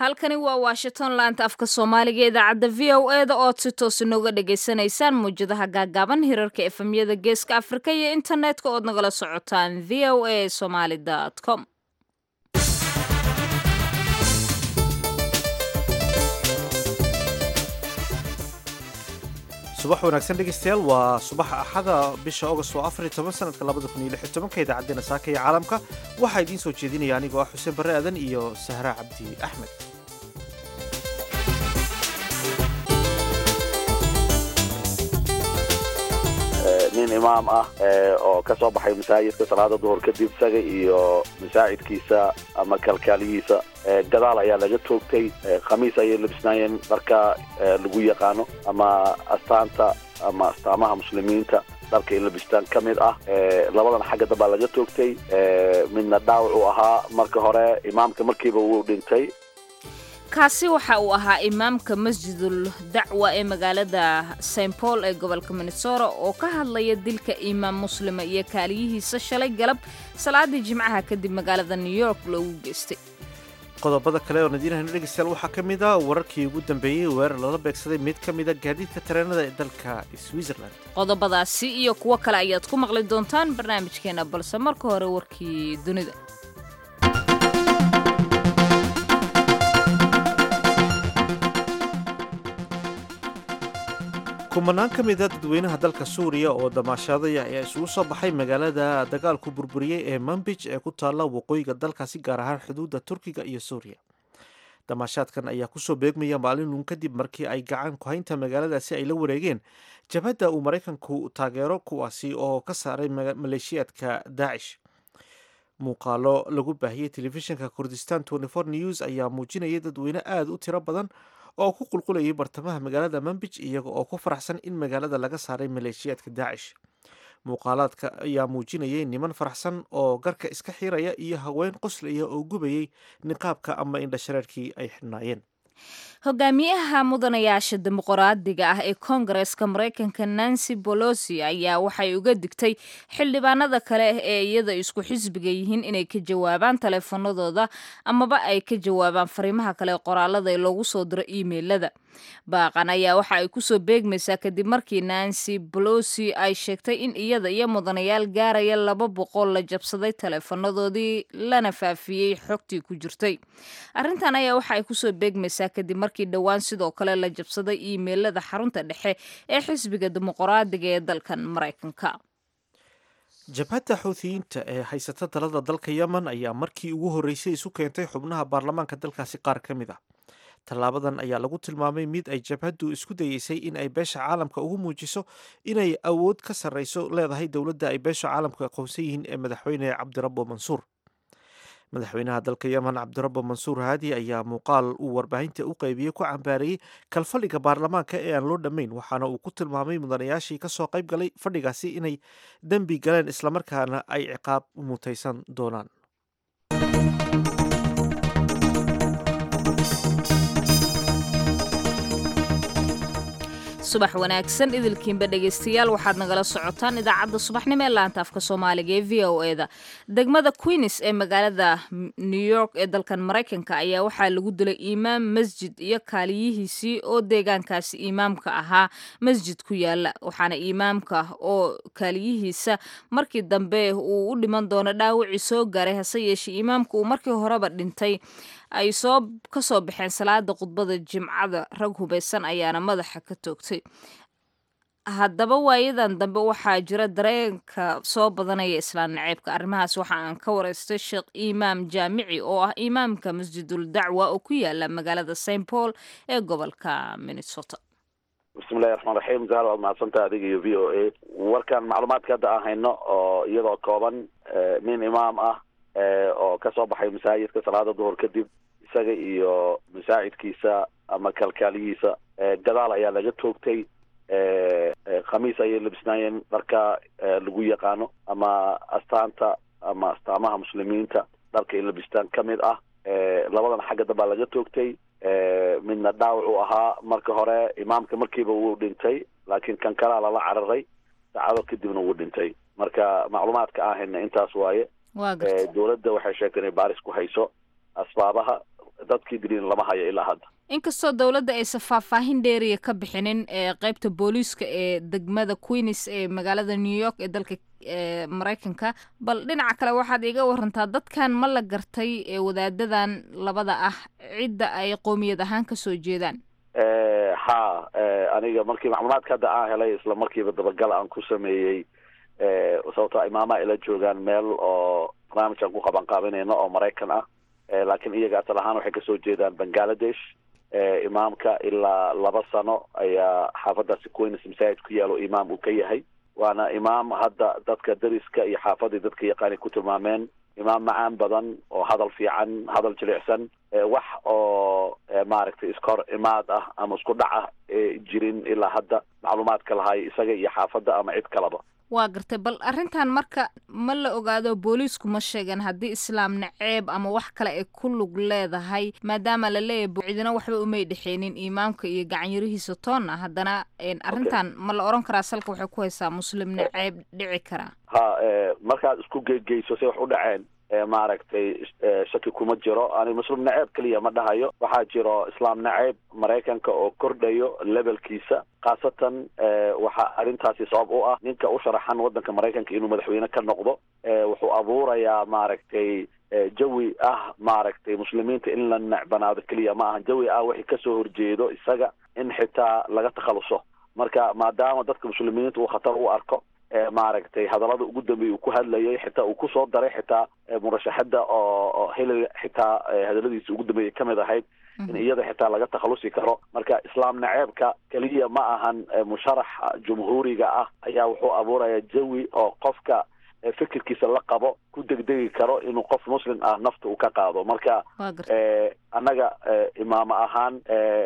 halkani waa washington laanta afka soomaaliga idaacadda v o e da ood si toos inooga dhagaysanaysaan mawjadaha gaagaaban hirarka efemyada geeska afrika iyo internetka ood nagala socotaan v o a somaly com subax wanaagsan dhegeystayaal waa subaxa axada bisha august oo afar iyo toban sanadka labada kun iyo lix iyo tobanka idaacaddeenna saaka iyo caalamka waxaa idiin soo jeedinaya anigoo ah xuseen barre aadan iyo sahra cabdi axmed nin imaam ah oo ka soo baxay masaajidka salaada duhur kadib isaga iyo masaajidkiisa ama kalkaaliyihiisa gadaal ayaa laga toogtay khamiis ayay labisnaayeen dharka lagu yaqaano ama astaanta ama astaamaha muslimiinta dharka ay labistaan ka mid ah labadan xagga dambaa laga toogtay midna dhaawac uu ahaa marka hore imaamka markiiba wuu dhintay kaasi waxa uu ahaa imaamka masjidul dacwa ee magaalada st paul ee gobolka minnesota oo ka hadlaya dilka imaam muslima iyo kaaliyihiisa shalay galab salaadii jimcaha kadib magaalada new york loogu geystay qodobada kale oo nadiinahayno dhegeystayaal waxaa ka mid a wararkii ugu dambeeyey weerar lala beegsaday mid ka mida gaadiidka tareenada ee dalka switzerland qodobadaasi iyo kuwo kale ayaad ku maqli doontaan barnaamijkeena balse marka hore warkii dunida kumanaan ka mida dadweynaha dalka suuriya oo damaashaadaya ayaa isugu soo baxay magaalada dagaalku burburiyey ee manbij ee ku taalla waqooyiga dalkaasi gaar ahaan xuduudda turkiga iyo suuriya damaashaadkan ayaa kusoo beegmaya maalin uun kadib markii ay gacan ku-haynta magaaladaasi ay la wareegeen jabhadda uu maraykanku taageero kuwaasi oo ka saaray maleeshiyaadka daacish muuqaalo lagu baahiyey telefishinka kurdistan news ayaa muujinayay dadweyne aada u tiro badan oo ku qulqulayay bartamaha magaalada manbij iyaga oo ku faraxsan in magaalada laga saaray maleeshiyaadka daacish muuqaalaadka ayaa muujinayay niman faraxsan oo garka iska xiraya iyo haween qoslaya oo gubayay niqaabka ama indhashareerkii ay xidhnaayeen hogaamiyaha mudanayaasha dimuqraadiga ah ee koongareska maraykanka nancy bolosi ayaa waxay uga digtay xildhibaanada kale ee iyada isku xisbiga yihiin inay ka jawaabaan taleefanadooda amaba ay ka jawaabaan fariimaha kale qoraalada ee loogu soo diro iimeilada baaqan ayaa waxa ay kusoo beegmaysaa kadib markii nancy bolosi ay sheegtay in iyada iyo mudanayaal gaaraya laba boqol la jabsaday taleefanadoodii lana faafiyey xogtii ku jirtay arrintan ayaa waxa ay kusoo beegmaysaa kadib markii dhowaan sidoo kale la jabsaday iimeilada xarunta dhexe ee xisbiga dimuqraadiga ee dalkan maraykanka jabhadda xuuthiyiinta ee haysata talada dalka yemen ayaa markii ugu horreysay isu keentay xubnaha baarlamaanka dalkaasi qaar ka mid ah tallaabadan ayaa lagu tilmaamay mid ay jabhaddu isku dayeysay in ay beesha caalamka ugu muujiso inay awood ka sarreyso leedahay dowladda ay beesha caalamku aqoonsan yihiin ee madaxweyne cabdirabbo mansuur madaxweynaha dalka yemen cabdirabbo mansuur haadi ayaa muuqaal uu warbaahinta u qaybiyey ku cambaarayey kalfadhiga baarlamaanka ee aan loo dhammayn waxaana uu ku tilmaamay mudanayaashii kasoo qayb galay fadhigaasi inay dembi galeen islamarkaana ay ciqaab mutaysan doonaan subax wanaagsan idilkiinba dhegaystayaal waxaad nagala socotaan idaacadda subaxnimo ee laanta afka soomaaliga ee v o e da degmada queens ee magaalada new york ee dalkan maraykanka ayaa waxaa lagu dilay imaam masjid iyo kaaliyihiisii oo deegaankaasi imaamka ahaa masjid ku yaala waxaana imaamka oo kaaliyihiisa markii dambe uu u dhiman doono dhaawacii soo gaaray hase yeeshee imaamka uu markii horeba dhintay ay soo ka soo baxeen salaada khudbada jimcada rag hubaysan ayaana madaxa ka toogtay haddaba waayadan dambe waxaa jira dareenka soo badanaya islaan naceybka arrimahaas waxa aan ka wareystay sheekh imaam jaamici oo ah imaamka masjidul dacwa oo ku yaala magaalada st paul ee gobolka minnesota bismillahi raxmaan raxiim zahar waad mahadsantaha adiga iyo v o a warkan macluumaadka hadda aan hayno oo iyadoo kooban nin imaam ah oo ka soo baxay masaajidka salaada duhur kadib isaga iyo masaajidkiisa ama kalkaaliyihiisa gadaal ayaa laga toogtay khamiis ayay labisnaayeen dharka lagu yaqaano ama astaanta ama astaamaha muslimiinta dharka ay labistaan ka mid ah labadan xagga dambaa laga toogtay midna dhaawac uu ahaa marka hore imaamka markiiba wuu dhintay laakiin kan kalaa lala cararay saacado kadibna wuu dhintay marka macluumaadka aan hayna intaas waaye dowladda waxay sheegtay inay baaris ku hayso asbaabaha dadkii diliin lama hayo ilaa hadda inkastoo dowladda aysan faahfaahin dheeriya ka bixinin ee qeybta booliiska ee degmada queens ee magaalada new york ee dalka maraykanka bal dhinaca kale waxaad iga warantaa dadkan ma la gartay ee wadaadadan labada ah cidda ay qoomiyad ahaan kasoo jeedaan ha aniga markii macluumaadka hadda aan helay isla markiiba dabagal aan ku sameeyey sababtoo imaamaha ila joogaan meel oo barnaamij aan ku qaban qaabinayno oo maraykan ah laakiin iyaga asal ahaan waxay kasoo jeedaan bangaladesh imaamka ilaa laba sano ayaa xaafadaasi queens masaajid ku yaalo imaam uu ka yahay waana imaam hadda dadka dariska iyo xaafadii dadka yaqaanay ku tilmaameen imaam macaan badan oo hadal fiican hadal jilicsan wax oo maaragtay iskahor imaad ah ama isku dhac ah jirin ilaa hadda macluumaadka lahay isaga iyo xaafadda ama cid kalaba waa gartay bal arrintan marka ma la ogaado booliisku ma sheegan haddii islaam naceeb ama wax kale ay ku lug leedahay maadaama la leeyahay cidina waxba umay dhexeenin imaamka iyo gacanyarihiisa toonna haddana arrintan ma la oran karaa salka waxay ku haysaa muslim naceeb dhici karaa ha markaad isku geegeyso say wax u dhaceen maaragtay shaki kuma jiro ani muslim naceeb keliya ma dhahayo waxaa jiro islaam naceeb maraykanka oo kordhayo levelkiisa khaasatan waxaa arrintaasi sabab u ah ninka u sharaxan waddanka maraykanka inuu madaxweyne ka noqdo wuxuu abuurayaa maaragtay jawi ah maaragtay muslimiinta in la necbanaado keliya ma ahan jawi ah wixii kasoo horjeedo isaga in xitaa laga takhaluso marka maadaama dadka muslimiinta uu khatar u arko maaragtay hadallada ugu dambeeyay uu ku hadlayay xitaa uu kusoo daray xitaa murashaxada oo hillary xitaa hadalladiisa ugu dambeeyay kamid ahayd in iyada xitaa laga takhalusi karo marka islaam naceebka keliya ma ahan musharaxa jumhuuriga ah ayaa wuxuu abuuraya jawi oo qofka fikirkiisa la qabo ku degdegi karo inuu qof muslim ah nafta uu ka qaado marka annaga imaamo ahaan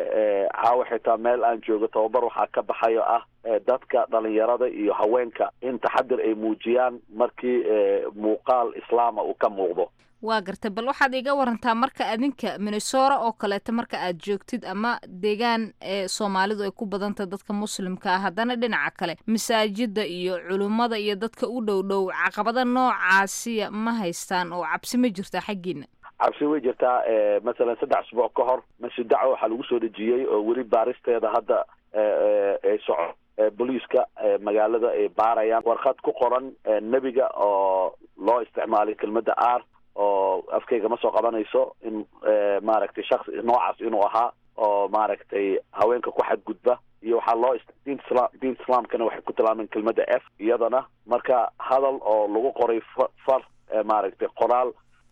caawa xitaa meel aan joogo tababar waxaa ka baxayo ah dadka dhalinyarada iyo haweenka in taxadir ay muujiyaan markii muuqaal islaama uu ka muuqdo waa gartay bal waxaad iga warantaa marka adinka minnesora oo kaleeto marka aad joogtid ama deegaan ee soomaalidu ay ku badantah dadka muslimka ah haddana dhinaca kale masaajida iyo culummada iyo dadka u dhow dhow caqabada noocaasiya ma haystaan oo cabsi ma jirtaa xaggiina cabsi way jirtaa masalan saddex asbuuc ka hor masjid dacwa waxaa lagu soo dejiyey oo weli baaristeeda hadda ay soco booliiska magaalada ay baarayaan warqad ku qoran nebiga oo loo isticmaalay kelmadda r oo afkayga ma soo qabanayso in maaragtay shaksi noocaas inuu ahaa oo maaragtay haweenka ku xadgudba iyo waxaa loo diinta islam diinta islaamkana waxay ku tilmaameen kelmadda f iyadana marka hadal oo lagu qoray fa far maaragtay qoraal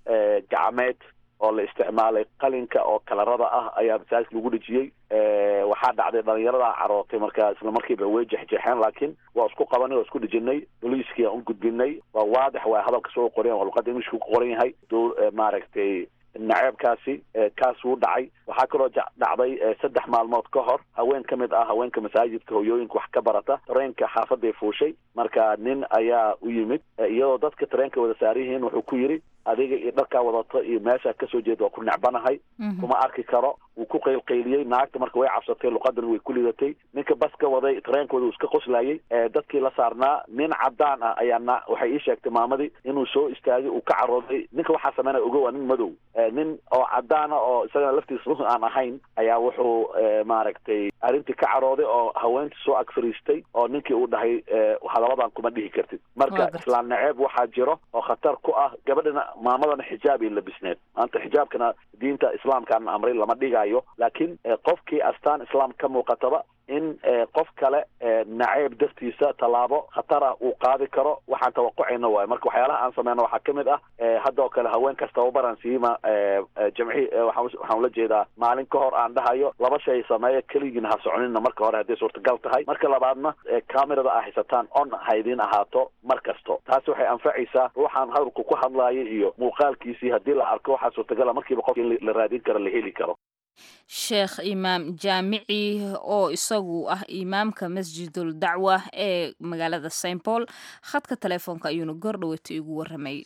gacmeed oo la isticmaalay qalinka oo kalarada ah ayaa masaajidka lagu dhejiyey waxaa dhacday dhalinyaradaa carootay marka isla markiiba way jexjeexeen laakiin waa isku qabanay waa isku dhejinay boliiskii aan u gudbinay waa waadix waa hadalka soo qoran waa luqada englishka ku qoran yahay dow maaragtay naceebkaasi kaas wuu dhacay waxaa kaloo dhacday saddex maalmood ka hor haween ka mid ah haweenka masaajidka hoyooyinka wax ka barata tareenka xaafaday fuushay marka nin ayaa u yimid iyadoo dadka tareenka wada saariyihiin wuxuu ku yidhi adiga iyo dharkaa wadato iyo meeshaa kasoo jeeda waa ku necbanahay kuma arki karo wuu ku qaylqayliyey naagta marka way cabsatay luqadana way ku lidatay ninka baska waday tareenkooda uu iska qoslayay dadkii la saarnaa nin cadaan ah ayaa na waxay ii sheegtay maamadii inuu soo istaagay uu ka carooday ninka waxaa sameynaya ogo waa nin madow nin oo cadaana oo isagana laftiisa run aan ahayn ayaa wuxuu maaragtay arrintii ka carooday oo haweentii soo ag fariistay oo ninkii uu dhahay hadalladan kuma dhihi kartid marka islaam naceeb waxaa jiro oo khatar ku ah gabadhana maamadana xijaabay labisneed maanta xijaabkana diinta islaamkaana amray lama dhigayo laakiin qofkii astaan islaam ka muuqataba in qof kale naceeb dartiisa tallaabo khatar ah uu qaadi karo waxaan tawaqucayna waayo marka waxyaalaha aan sameyno waxaa ka mid ah hadda oo kale haweenkaas tababaran siima jamci waxaan ula jeedaa maalin ka hor aan dhahayo laba shay sameeya keligiina ha soconina marka hore hadday suurtagal tahay marka labaadna camerada aa haysataan on haydin ahaato mar kasto taasi waxay anfacaysaa ruuxaan hadalku ku hadlaayo iyo muuqaalkiisii haddii la arko waxaa suurtagala markiiba qof in la raadin karo la heli karo sheekh imaam jaamici oo isagu ah imaamka masjidul dacwa ee magaalada st paul khadka telefoonka ayuuna goordhaweyta igu warramayay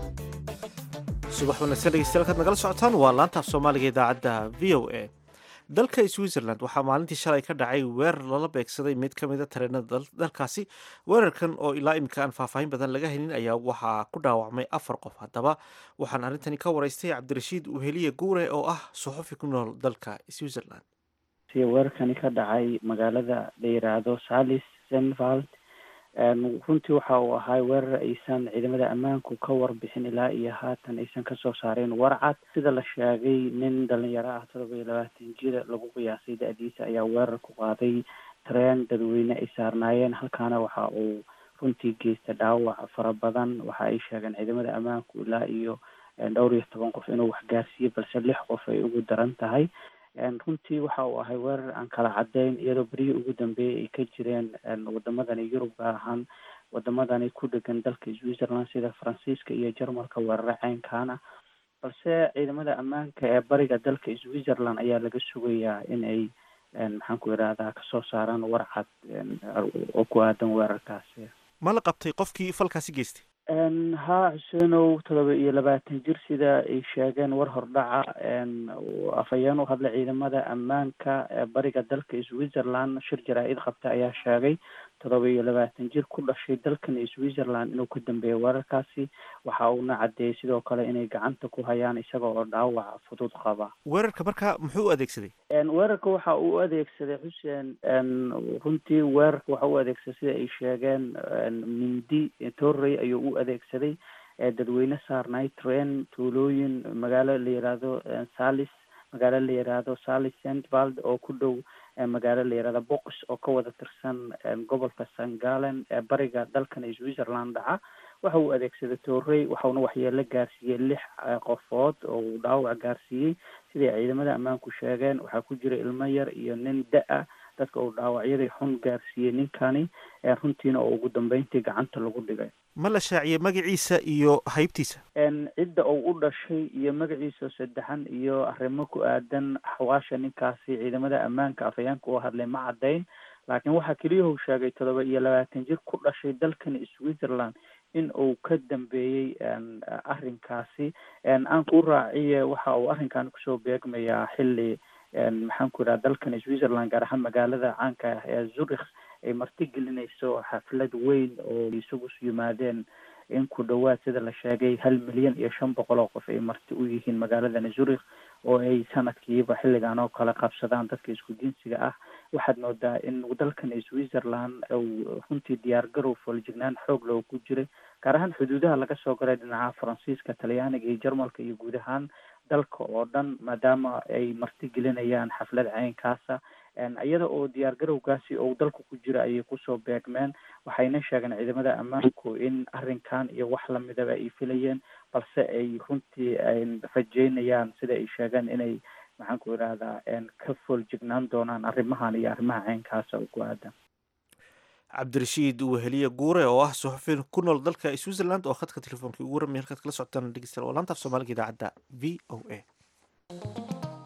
subax wanaagsan dhegeystayaal kaad nagala socotaan waa laantaaf soomaaliga idaacadda v o a dalka switzerland waxaa maalintii shalay ka dhacay weerar lala beegsaday mid ka mida tareenada dalkaasi weerarkan oo ilaa imika aan faahfaahin badan laga helin ayaa waxaa ku dhaawacmay afar qof haddaba waxaan arrintani ka waraystay cabdirashiid uheliye guure oo ah suxufi ku nool dalka switzerland si weerarkani ka dhacay magaalada la yiraahdo salis senvald runtii waxa uu ahaa weerar aysan ciidamada ammaanku ka warbixin ilaa iyo haatan aysan kasoo saareen warcad sida la sheegay nin dhalinyaro ah todoba iyo labaatan jir lagu qiyaasay da-diisa ayaa weerar ku qaaday tareen dadweyne ay saarnaayeen halkaana waxa uu runtii geysta dhaawac fara badan waxa ay sheegeen ciidamada ammaanku ilaa iyo dhowr iyo toban qof inuu waxgaarsiiyey balse lix qof ay ugu daran tahay runtii waxa uu ahay weerar aan kala cadeyn iyadoo berihii ugu dambeeyay ay ka jireen wadamadani yurub gaar ahaan wadamadani ku dhegan dalka switzerland sida faransiiska iyo jarmalka weeraro ceynkaana balse ciidamada ammaanka ee bariga dalka switzerland ayaa laga sugayaa in ay maxaan ku irahdaa kasoo saaraan warcad oo ku aadan weerarkaasi ma la qabtay qofkii falkaasi geystay haa xuseenow todoba iyo labaatan jir sida ay sheegeen war hordhaca afhayeen u hadlay ciidamada ammaanka ee bariga dalka switzerland shir jaraa-id qabta ayaa sheegay todoba iyo labaatan jir ku dhashay dalkan switzerland inuu ka dambeeyo weerarkaasi waxa uuna cadeeyey sidoo kale inay gacanta ku hayaan isaga oo dhaawac fudud qaba weerarka marka muxuu u adeegsaday weerarka waxa uu u adeegsaday xuseen runtii weerarka waxa u adeegsaday sida ay sheegeen mindi torrey ayuu u adeegsaday dadweyne saarnay train tuulooyin magaalo la yiraahdo salis magaalo la yiraahdo salis centvald oo ku dhow magaalo la yirahdo box oo ka wada tirsan gobolka sangalen ee bariga dalkan switzerland dhaca waxa uu adeegsaday torrey waxauna waxyeelo gaarsiiyey lix qofood oo uu dhaawac gaarsiiyey siday ciidamada ammaanku sheegeen waxaa ku jira ilmo yar iyo nin da-a dadka uu dhaawacyadii xun gaarsiiyey ninkani runtiina oo ugu dambeyntii gacanta lagu dhigay ma la shaaciyey magaciisa iyo haybtiisa cidda uu u dhashay iyo magaciisa saddexan iyo arrimo ku aadan xawaasha ninkaasi ciidamada ammaanka afhayaanka oo hadlay ma caddayn laakiin waxaa keliyahuu sheegay todoba iyo labaatan jir ku dhashay dalkan switzerland in uu ka dambeeyey arrinkaasi aan ku raaciye waxa uu arrinkan kusoo beegmayaa xilli maxaan ku idhaha dalkan switzerland gaar ahaan magaalada caanka ah ee zurich ay marti gelinayso xaflad weyn oo isugu yimaadeen in ku dhawaad sida la sheegay hal milyan iyo shan boqol oo qof ay marti u yihiin magaaladan zurich oo ay sanadkiiba xilligan oo kale qabsadaan dadka isku jinsiga ah waxaad moodaa in dalkan switzerland uu runtii diyaar garow fooljignaan xoog loo ku jiray gaar ahaan xuduudaha laga soo galay dhinaca faransiiska talyaaniga iyo jarmalka iyo guud ahaan dalka oo dhan maadaama ay marti gelinayaan xaflad ceynkaasa iyada oo diyaar garowgaasi ou dalka ku jira ayay kusoo beegmeen waxayna sheegeen ciidamada ammaanku in arrinkan iyo wax lamidaba ay filayeen balse ay runtii rajeynayaan sida ay sheegeen inay maxaan ku idhahdaa ka fooljignaan doonaan arrimahan iyo arrimaha ceynkaasa oo ku aadan cabdirashiid weheliye guure oo ah suxufin ku nool dalka switzerland oo khadka telefoonka ugu ramaya halkaad kala socotaan dhegeystayaal oo laanta af soomaaliga idaacadda v o a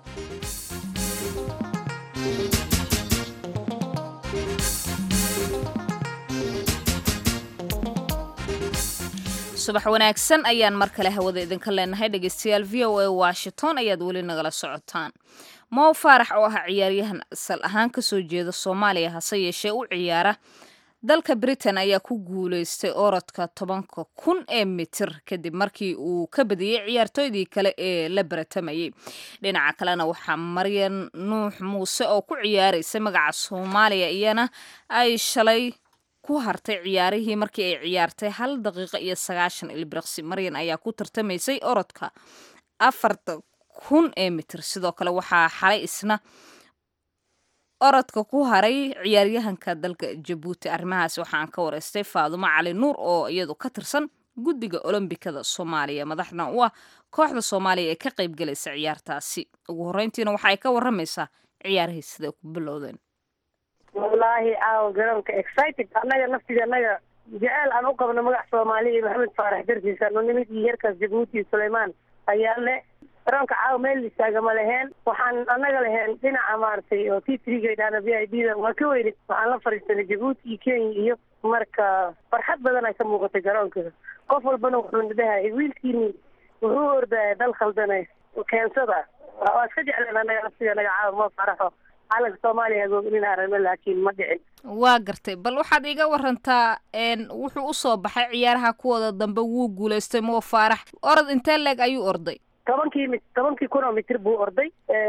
subax wanaagsan ayaan mar kale hawada idinka leenahay dhegeystayaal v o a washington ayaad weli nagala socotaan mow faarax oo ah ciyaaryahan asal ahaan kasoo jeeda soomaaliya hase yeeshee u ciyaara dalka britain ayaa ku guuleystay orodka tobanka kun ee mitir kadib markii uu ka badiyey ciyaartooydii kale ee la baratamayay dhinaca kalena waxaa maryan nuux muuse oo ku ciyaaraysa magaca soomaaliya iyana ay shalay ku hartay ciyaarihii markii ay ciyaartay hal daqiiqo iyo sagaashan ilbiriqsi maryan ayaa ku tartamaysay orodka afarta kun ee mitir sidoo kale waxaa xalay isna orodka ku haray ciyaaryahanka dalka jabuuti arrimahaas waxaan ka wareystay faadumo cali nuur oo iyadu ka tirsan guddiga olombikada soomaaliya madaxna u ah kooxda soomaaliya ee ka qaybgalaysa ciyaartaasi ugu horreyntiina waxa ay ka waramaysaa ciyaarihii siday ku bilowdeen wallaahi aawo garoonka excited annaga naftida annaga jeceel aan u qabno magac soomaaliya iyo maxamed faarax dartiisa no nimidii yarkaas jabuuti iyo suleymaan ayaa le garoonka caawa meel istaagama leheen waxaan annaga leheen dhinaca maaragtay oo t triga idhaahda v i d da waa ka weyne waxaan la fadhiisanay jabuuti iyo kenya iyo marka farxad badan ay ka muuqatay garoonka qof walbana wuxuu dhahay wiilkiini wuxuu ordaya dal khaldane keensada waa iska jecleen anaga nafsiga naga caawa ma faraxo calanka soomaaliya hagoognin aragno laakiin ma dhicin waa gartay bal waxaad iga warantaa n wuxuu usoo baxay ciyaaraha kuwooda dambe wuu guulaystay moo faarax orod intee leeg ayuu orday tobankii mi tobankii kun oo mitir buu orday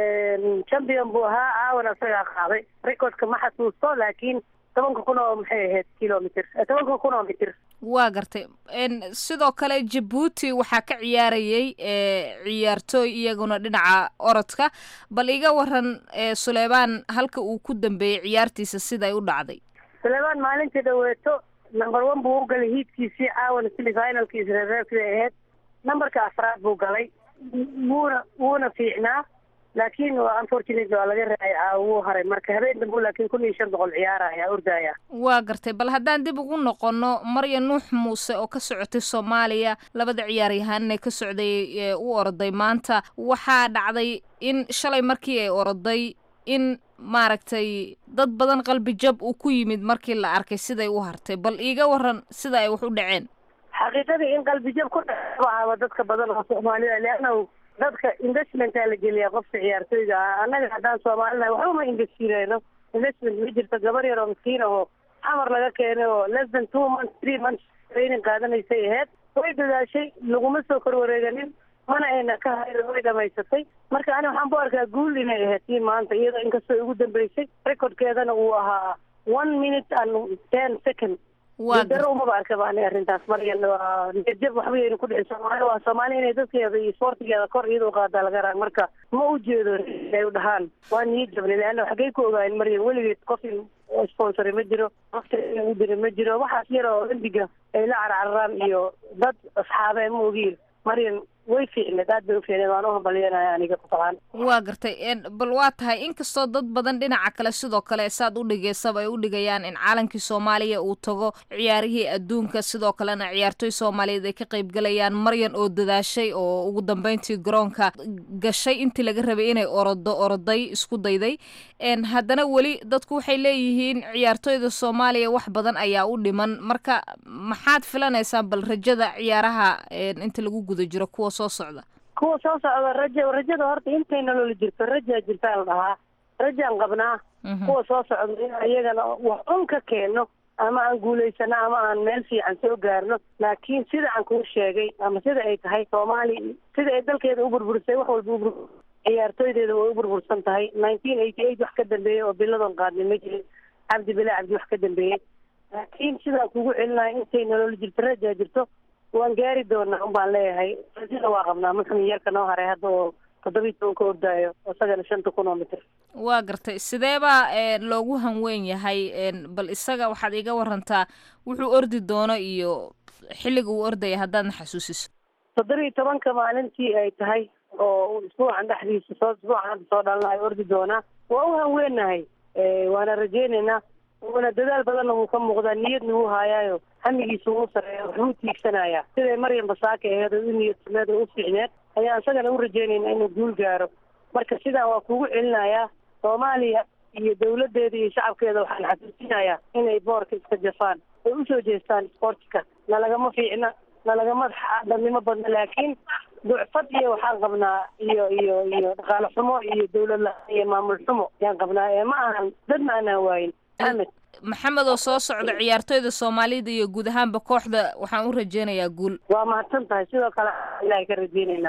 champion buu ahaa caawan isagaa qaaday recordka ma xasuusto laakiin tobanka kun oo maxay ahayd kilomitr tobanka kun oo mitir waa gartay n sidoo kale jabuuti waxaa ka ciyaarayay ciyaartooy iyaguna dhinaca orodka bal iga waran suleymaan halka uu ku dambeeyey ciyaartiisa siday u dhacday suleymaan maalintii dhaweeto number one buu u galay hiidkiisii caawan sili finalkiisi reerreerkii ahayd numberka afraad buu galay wuuna wuuna fiicnaa laakiin unfortunately waa laga raacay caawa wuu haray marka habeen dambu laakiin kun iyo shan boqol ciyaaraya ordaya waa gartay bal haddaan dib ugu noqono marya nuux muuse oo ka socotay soomaaliya labada ciyaaryahaanee ka socday u oroday maanta waxaa dhacday in shalay markii ay oroday in maaragtay dad badan qalbi jab uu ku yimid markii la arkay siday u hartay bal iiga waran sida ay wax u dhaceen xaqiiqadii in qalbi jab ku dhaaba dadka badan oo soomaalida leannahu dadka investmentaa la geliyaa qofka ciyaartooyga ah annaga haddaan soomaalinahay waxba ma investireyno investment ma jirto gabar yar oo miskiin ahoo xamar laga keenay oo less than two months three months training qaadanaysay ahayd way dadaashay laguma soo korwareeganin mana ayna ka harin way dhamaysatay marka ani waxaan ku arkaa guul inay ahayd tii maanta iyadoo inkastoo ugu dambeysay recordkeedana uu ahaa one minute and ten second daro umaba arka ba ani arrintaas maryan waa niyadjab waxba yayna ku dhicin soomaali waa soomaali inay dadkeeda iyo sportigeeda kor iyada u qaadaa laga raa marka ma u jeedo ay u dhahaan waa niyad jabni leanna xaggay ku ogaayeen maryan weligeed qof sponsore ma jiro waqti u dira ma jiro waxaas yar oo olymbiga ay la carcararaan iyo dad asxaabe ma ogiin maryan way fiicneed aad bay u fiicneed waan u hambalyanaya aniga kutabaan waa gartay bal waa tahay inkastoo dad badan dhinaca kale sidoo kale saad u dhigaysaba ay u dhigayaan in caalankii soomaaliya uu tago ciyaarihii adduunka sidoo kalena ciyaartooy soomaaliyeed ay ka qaybgalayaan maryan oo dadaashay oo ugu dambeyntii garoonka gashay intii laga rabay inay orodo oroday isku dayday haddana weli dadku waxay leeyihiin ciyaartooyda soomaaliya wax badan ayaa u dhiman marka maxaad filanaysaan bal rajada ciyaaraha inta lagu guda jiro kuwa soo socda kuwa soo socda raja rajada horta intay nololi jirto rajaa jirtaa la dhahaa rajaan qabnaa kuwa soo socda in iyagana wax un ka keeno ama aan guulaysano ama aan meel fiican soo gaarno laakiin sida aan kuu sheegay ama sida ay tahay soomaaliya sida ay dalkeeda u burburisay wax walba ubur ciyaartooydeeda way u burbursan tahay nineteen eighty eight wax ka dambeeyey oo biladoon qaadnay ma jirin cabdi bilaa cabdi wax ka dambeeyey laakiin sidaan kugu celinayo intay nololi jirto rajaa jirto waan gaari doonaa un baan leeyahay rajada waa qabnaa muxumin yarka noo haray hadda oo toddobiyi toban ka ordaayo isagana shanta kun oo mitir waa gartay sidee baa loogu hanweyn yahay bal isaga waxaad iga warantaa wuxuu ordi doono iyo xilliga uu ordaya haddaadna xasuusiso toddobiyi tobanka maalintii ay tahay oo isbuucan dhexdiisa soo isbuucan hadda soo dhalanayo ordi doonaa waa u hanweennahay waana rajeynaynaa una dadaal badanna wuu ka muuqdaa niyadna wuu haayaayo hamigiisa wuu sareeya waxbuu tiigsanayaa siday maryam basaaka aheed oo u niyadsameed oo u fiicneed ayaan isagana u rajeynaynaa inuu guul gaaro marka sidaan waa kugu celinayaa soomaaliya iyo dawladdeeda iyo shacabkeeda waxaan xasuusinayaa inay boorka iska jafaan ay usoo jeestaan sportka nalagama fiicna nalagama dhalnimo badna laakiin ducfad iyo waxaan qabnaa iyo iyo iyo dhaqaale xumo iyo dawlad la- iyo maamul xumo ayaan qabnaa ee ma ahan dad ma anaan waayin maxamed maxamed oo soo socda ciyaartoyda soomaalida iyo guud ahaanba kooxda waxaan u rajeynayaa guul waa mahadsan tahay sidoo kale ilaahay ka rajeynaynaa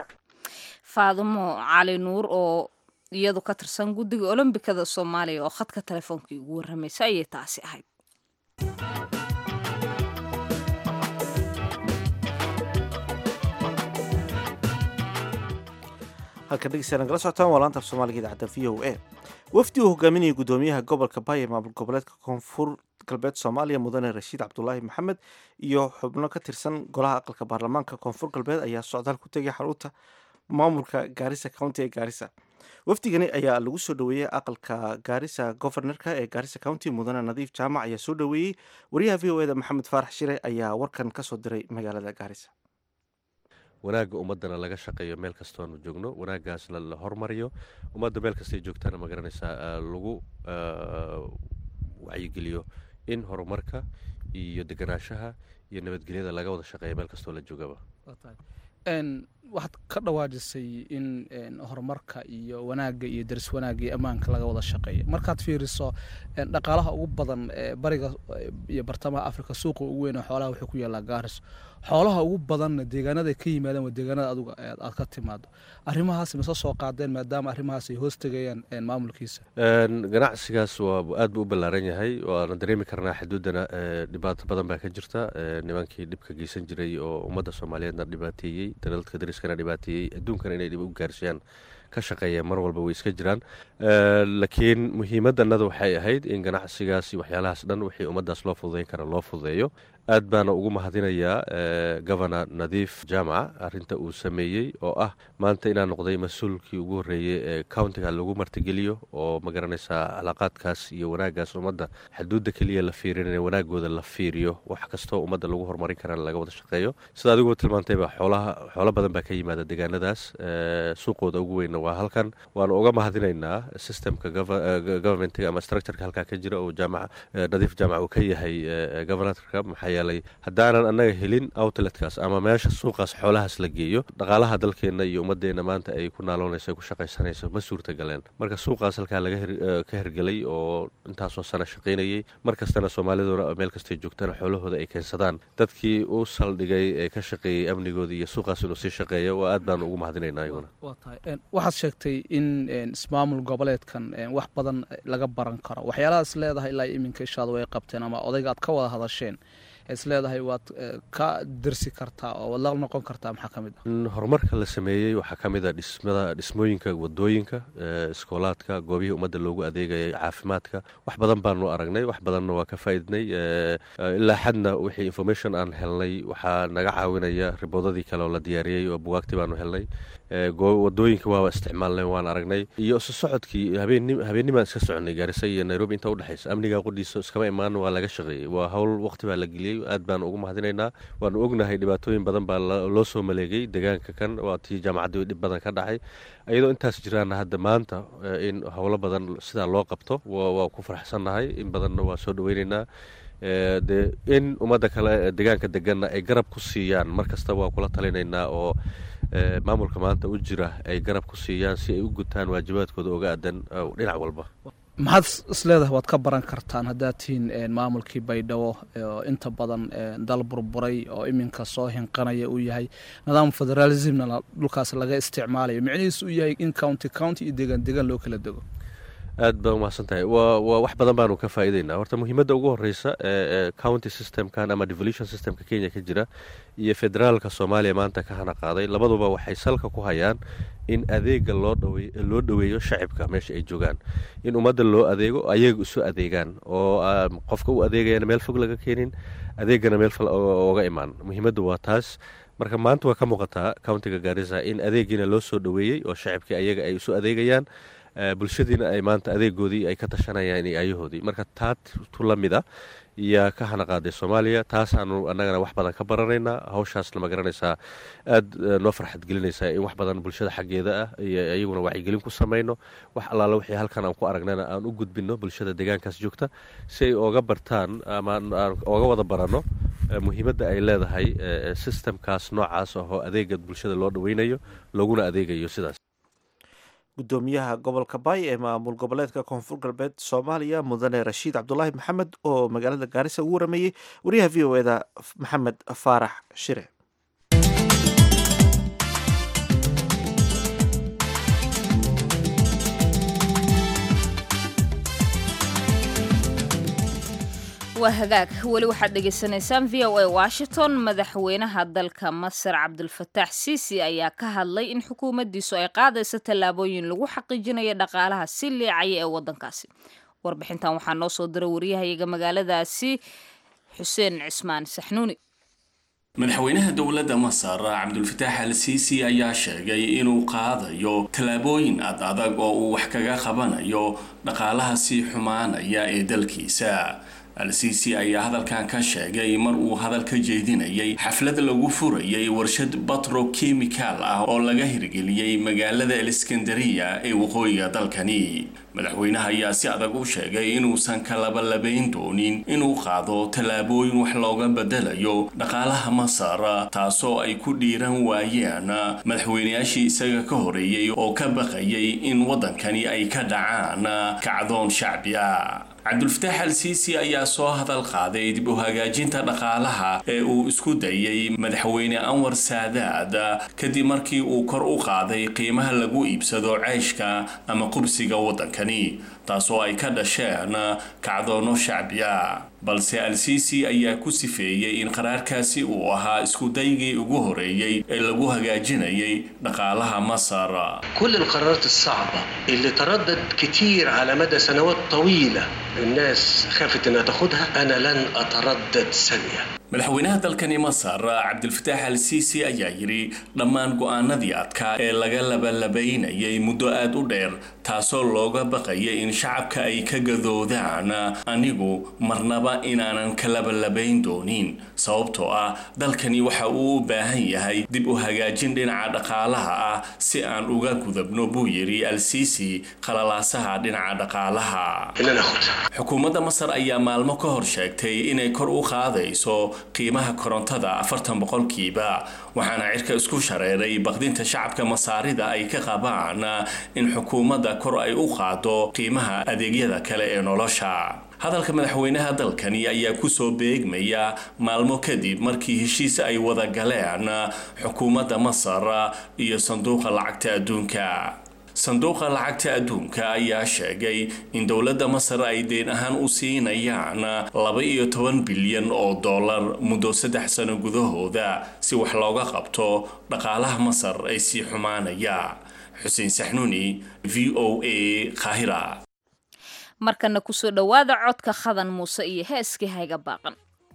faadumo cali nuur oo iyadu ka tirsan guddiga olombikada soomaaliya oo khadka telefoonkai ugu warramaysa ayay taasi ahayd halka dhegeystayaal nagala socotaan waa laanta af soomaaliga idaacadda v o a wafdi uu hogaaminayay gudoomiyaha gobolka baay ee maamul goboleedka koonfur galbeed soomaaliya mudane rashiid cabdulaahi maxamed iyo xubno ka tirsan golaha aqalka baarlamaanka koonfur galbeed ayaa socdaal ku tegay xarunta maamulka gaarisa county ee gaarisa wafdigani ayaa lagu soo dhoweeyey aqalka gaarisa governorka ee gaarisa county mudane nadiif jaamac ayaa soo dhoweeyey wariyaha v o eda maxamed faarax shire ayaa warkan kasoo diray magaalada gaarisa wanaagga ummaddana laga shaqeeyo meel kastoonu joogno wanaaggaasna la hormariyo ummadda meel kastay joogtaana ma garanaysaa ah, lagu ah, wacyigeliyo in horumarka iyo deganaanshaha iyo nabadgelyada laga wada shaqeeyo meel kastoo la joogaba n waxaad ka dhawaajisay in horumarka iyo wanaagga iyo daris wanaagga iyo ammaanka laga wada shaqeeya markaad fiiriso dhaqaalaha ugu badan ee bariga iyo bartamaha africa suuqa ugu weyn xoolaha wuxuu ku yaallaa gaaris xoolaha ugu badanna deegaanada ka yimaadeen waa deegaanada aduga aad ka timaado arrimahaas mase soo qaadeen maadaama arrimahaas ay hoos tegayaan maamulkiisa ganacsigaas waa aad buu u ballaaran yahay waana dareemi karnaa xuduuddana dhibaato badan baa ka jirta nimankii dhibka geysan jiray oo ummadda soomaaliyeedna dhibaateeyey dalalka dariskana dhibaateeyey adduunkana inay dhib u gaarsiiyaan ka shaqeeya mar walba way iska jiraan laakiin muhiimaddanada waxay ahayd in ganacsigaas iyo waxyaalahaas dhan wixii ummaddaas loo fududeyn kara loo fududeeyo aad baana ugu mahadinayaa governor nadiif jaamaca arinta uu sameeyey oo ah maanta inaa noqday mas-uulkii ugu horreeyey ee countiga lagu martigeliyo oo magaranaysaa calaaqaadkaas iyo wanaaggaas ummadda xuduudda keliya la fiirinaya wanaagooda la fiiriyo wax kastoo ummadda lagu horumarin karana laga wada shaqeeyo sida adigu tilmaantayba xoolaha xoolo badan baa ka yimaada deegaanadaas suuqooda ugu weynna waa halkan waanu uga mahadinaynaa systemka governmentiga ama structureka halkaa ka jira oo jaamaca nadiif jaamac uu ka yahay governorka maxaa yeelay haddaanan annaga helin outletkaas ama meesha suuqaas xoolahaas la geeyo dhaqaalaha dalkeenna iyo ummadeenna maanta ay ku naaloonayso ku shaqaysanayso ma suurtagaleen marka suuqaas halkaa laga ka hergelay oo intaasoo sana shaqaynayey mar kastana soomaaliduna meel kastay joogtana xoolahooda ay keensadaan dadkii u saldhigay ee ka shaqeeyey amnigooda iyo suuqaas inuu sii shaqeeyo waa aad baanu ugu mahadinaynaa iyaguna waxaad sheegtay in ismaamul goboleedkan wax badan laga baran karo waxyaalahaas leedahay ilaa iminka ishaadu way qabteen ama odayga aad ka wada hadasheen is leedahay waad ka dersi kartaa oo waad la noqon kartaa maxaa ka mid ah horumarka la sameeyey waxaa ka mid a dhismada dhismooyinka wadooyinka iskoolaadka goobihii ummadda loogu adeegayay caafimaadka wax badan baanu aragnay wax badanna waa ka faa'iidnay ilaa xadna wixii information aan helnay waxaa naga caawinaya riboodadii kale oo la diyaariyey oo bugaagti baanu helnay wadooyinka waaba isticmaalnay waan aragnay iyo isu socodkii habeennimaan iska soconay gaarisa iyo nairobi inta udhexaysa amniga qudhiisa iskama imaan waa laga shaqeeyey waa howl waqti baa la geliyey aad baanu ugu mahadinaynaa waanu ognahay dhibaatooyin badan baa loo soo maleegay deegaanka kan waa tii jaamacaddii dhib badan ka dhacay iyadoo intaas jiraana hadda maanta in howlo badan sidaa loo qabto waa ku faraxsannahay in badanna waa soo dhaweynaynaa de in ummadda kale deegaanka deganna ay garab ku siiyaan mar kasta waa kula talinaynaa oo maamulka maanta u jira ay garab ku siiyaan si ay u gutaan waajibaadkooda oga aadan dhinac walba maxaad isleedahay waad ka baran kartaan haddaad tihiin maamulkii baydhabo oo inta badan dal burburay oo iminka soo hinqanaya uu yahay nidaam federalismna dhulkaas laga isticmaalayo micnihiis uu yahay in county county iyo deegaan deegaan loo kala dego aad baa umahadsan tahay waa waa wax badan baanu ka faa'iidaynaa horta muhiimadda ugu horreysa ee county systemkan ama devolution systemka kenya ka jira iyo federaalka soomaaliya maanta ka hana qaaday labaduba waxay salka ku hayaan in adeega loo dhawe loo dhoweeyo shacibka meesha ay joogaan in ummadda loo adeego ayaga isu adeegaan oo qofka u adeegayana meel fog laga keenin adeegana meel fal oga imaan muhiimadda waa taas marka maanta waa ka muuqataa countiga gaarisa in adeegiina loo soo dhoweeyey oo shacibkii ayaga ay isu adeegayaan bulshadiina ay maanta adeegoodii ay ka tashanayaan iyo ayahoodii marka taa tu la mid a yaa ka hana qaaday soomaaliya taasaanu annagana wax badan ka baranaynaa hawshaasna ma garanaysaa aad noo farxad gelinaysaa in wax badan bulshada xaggeeda ah iyo iyaguna wacyigelin ku samayno wax allaala wixii halkan aan ku aragnana aan u gudbinno bulshada deegaankaas joogta si ay ooga bartaan ama aan ooga wada baranno muhiimadda ay leedahay sistemkaas noocaas ahoo adeega bulshada loo dhaweynayo looguna adeegayo sidaas gudoomiyaha gobolka baay ee maamul goboleedka koonfur galbeed soomaaliya mudane rashiid cabdulaahi maxamed oo magaalada gaarisa ugu warameeyey wariyaha v o eda maxamed faarax shire waa hagaag weli waxaad dhegaysanaysaan v o a washington madaxweynaha dalka masar cabdulfataax siisi ayaa ka hadlay in xukuumaddiisu ay qaadayso tallaabooyin lagu xaqiijinayo dhaqaalaha si liicaya ee waddankaasi warbixintan waxaa noo soo diray wariyahayaga magaaladaasi xuseen cismaan saxnuuni madaxweynaha dowladda masar cabdulfataax al siisi ayaa sheegay inuu qaadayo tallaabooyin ad adag oo uu wax kaga qabanayo dhaqaalaha sii xumaanaya ee dalkiisa al-siisi ayaa hadalkan ka sheegay mar uu hadal ka jeedinayay xaflad lagu furayay warshad batrokimikaal ah oo laga hirgeliyey magaalada aleskandariya ee waqooyiga dalkani madaxweynaha ayaa si adag u sheegay inuusan ka labalabayn doonin inuu qaado tallaabooyin wax looga bedelayo dhaqaalaha masar taasoo ay ku dhiiran waayeen madaxweynayaashii isaga ka horeeyey oo ka baqayay in waddankani ay ka dhacaan kacdoon shacbi ah cabdulfataax al siisi ayaa soo hadal qaaday dib u hagaajinta dhaqaalaha ee uu isku dayay madaxweyne anwar saadaad kadib markii uu kor u qaaday qiimaha lagu iibsado ceyshka ama qubsiga waddankani taasoo ay ka dhasheen kacdoono shacbi ah balse al-siisi ayaa ku sifeeyey in qaraarkaasi uu ahaa iskudaygii ugu horeeyey ee lagu hagaajinayay dhaqaalaha masar كل القرارات الصعبة اللي تردد كتير على مدى سنوات طويلة الناس خافت انها تاخدها انا لن اتردد ثانية madaxweynaha dalkani masar cabdilfataax al siisi ayaa yidhi dhammaan go-aanadii adkaa ee laga labalabaynayay muddo aada u dheer taasoo looga baqayay in shacabka ay ka gadoodaan anigu marnaba inaanan ka labalabayn doonin sababtoo ah dalkani waxa uu u baahan yahay dib u hagaajin dhinaca dhaqaalaha ah si aan uga gudabno buu yidhi al siisi qalalaasaha dhinaca dhaqaalaha ان انا اخدها xukuumadda masar ayaa maalmo ka hor sheegtay inay kor u qaadayso qiimaha korontada afartan boqolkiiba waxaana cirka isku shareeray baqdinta shacabka masaarida ay ka qabaan in xukuumadda kor ay u qaado qiimaha adeegyada kale ee nolosha hadalka madaxweynaha dalkani ayaa kusoo beegmaya maalmo kadib markii heshiis ay wada galeen xukuumadda masar iyo sanduuqa lacagta adduunka sanduuqa lacagta adduunka ayaa sheegay in dowladda masar ay deen ahaan u siinayaan laba iyo toban bilyan oo dollar muddo saddex sano gudahooda si wax looga qabto dhaqaalaha masar ay sii xumaanaya xuseen saxnuuni v o a qaahira markana kusoo dhowaada codka khadan muuse iyo heeskii hayga baaqan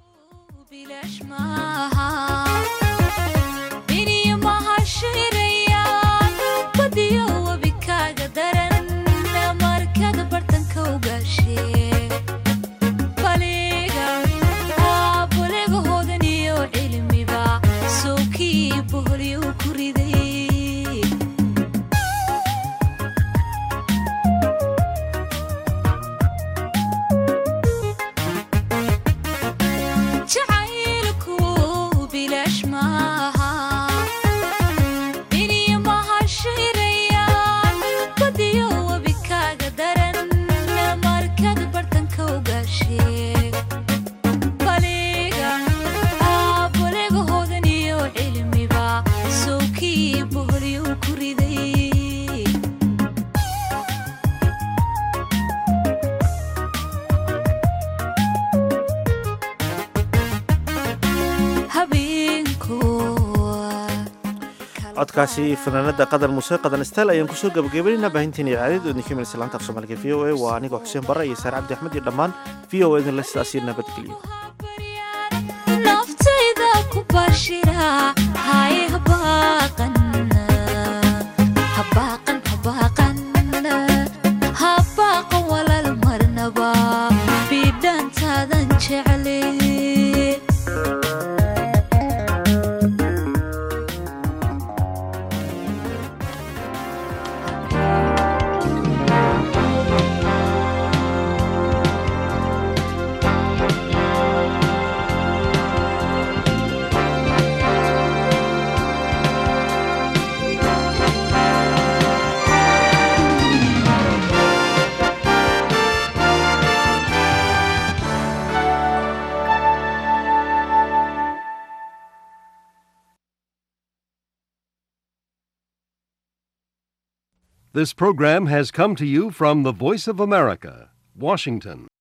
codkaasi fanaanada qadar muuse qadan stal ayaan kusoo gabagabaynayna baahinteena icaadad oo idinka imanaysa laanta af soomaaliga v o a waa anigoo xuseen barre iyo saare cabdi axmed iyo dhammaan v o a idinle sidaas iyo nabadgelyo naftayda ku bashira hay habaaqan habaaqan habaaqan habaaqan walaal marnaba bidhantaadan jecli This program has come to you from the Voice of America, Washington.